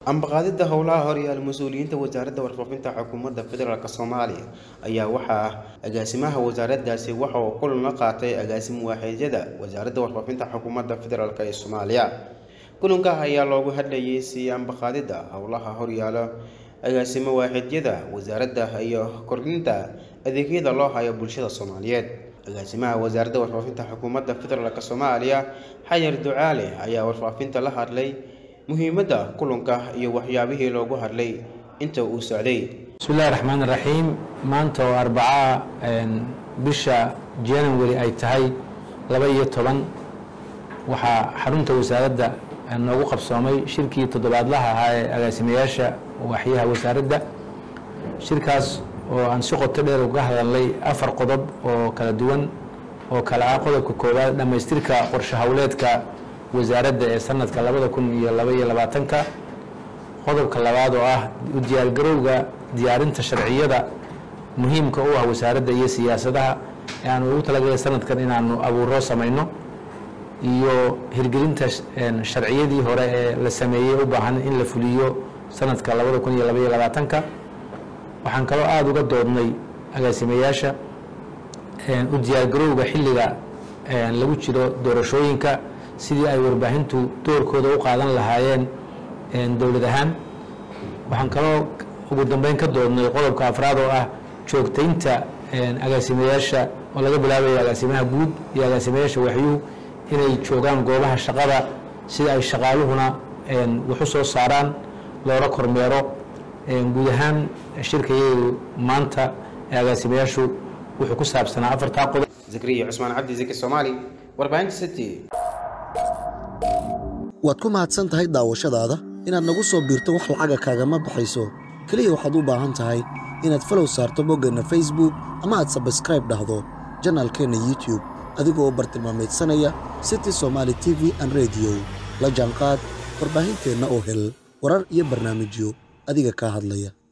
ambaqaadida howlaha horyaal mas-uuliyiinta wasaaradda warfaafinta xukuumadda federaalk soomaaliya ayaa waxaa agaasimaha wasaaraddaasi waxa uu kulan la qaatay agaasim waaxeedyada wasaaradda warfaafinta xukuumadda federaalk ee soomaaliya kulanka ayaa loogu hadlayay sii ambaqaadida howlaha horyaala agaasimo waaxeedyada wasaaradda iyo kordhinta adeegyada loo hayo bulshada soomaaliyeed agaasimaha wasaaradda warfaafinta xukuumadda federaalk soomaaliya xayar ducaale ayaa warfaafinta la hadlay muhiimadda kulanka iyo waxyaabihii loogu hadlay inta uu socday bismillahi raxmaan raxiim maanta oo arbaca bisha january ay tahay laba iyo toban waxaa xarunta wasaaradda noogu qabsoomay shirkii toddobaadlaha ahaa ee agaasimayaasha waaxyaha wasaaradda shirkaas oo aan si qoto dheer uga hadalnay afar qodob oo kala duwan oo kale ah qodobka koowaad dhammaystirka qorshe howleedka wasaaradda ee sanadka labada kun iyo laba iyo labaatanka qodobka labaad oo ah u diyaargarowga diyaarinta sharciyada muhiimka u ah wasaaradda iyo siyaasadaha ee aanu ugu talagalay sanadkan inaanu abuuro samayno iyo hirgelinta sharciyadii hore ee la sameeyey u baahan in la fuliyo sanadka labada kun iyo laba iyo labaatanka waxaan kaloo aada uga doodnay agaasimayaasha u diyaargarowga xilliga lagu jiro doorashooyinka sidii ay warbaahintu doorkooda u qaadan lahaayeen dowlad ahaan waxaan kaloo ugu dambeyn ka doodnay qodobka afraad oo ah joogtaynta agaasimayaasha oo laga bilaabayo agaasimaha guud iyo agaasimayaasha waxyuhu inay joogaan goobaha shaqada sida ay shaqaaluhuna waxu soo saaraan loola kormeero guud ahaan shirkayagu maanta ee agaasimayaashu wuxuu ku saabsanaa afartaa qodob zakriya cusmaan cabdi zaki soomaali warbaahinta city waad ku mahadsan tahay daawashadaada inaad nagu soo biirto wax lacaga kaagama baxayso keliya waxaad u baahan tahay inaad falow saarto boggeenna facebook ama aad sabskraib dhahdo janaalkeenna youtube adigoo bartilmaameedsanaya city somaali t v an rediyo la jaanqaad warbaahinteenna oo hel warar iyo barnaamijyo adiga kaa hadlaya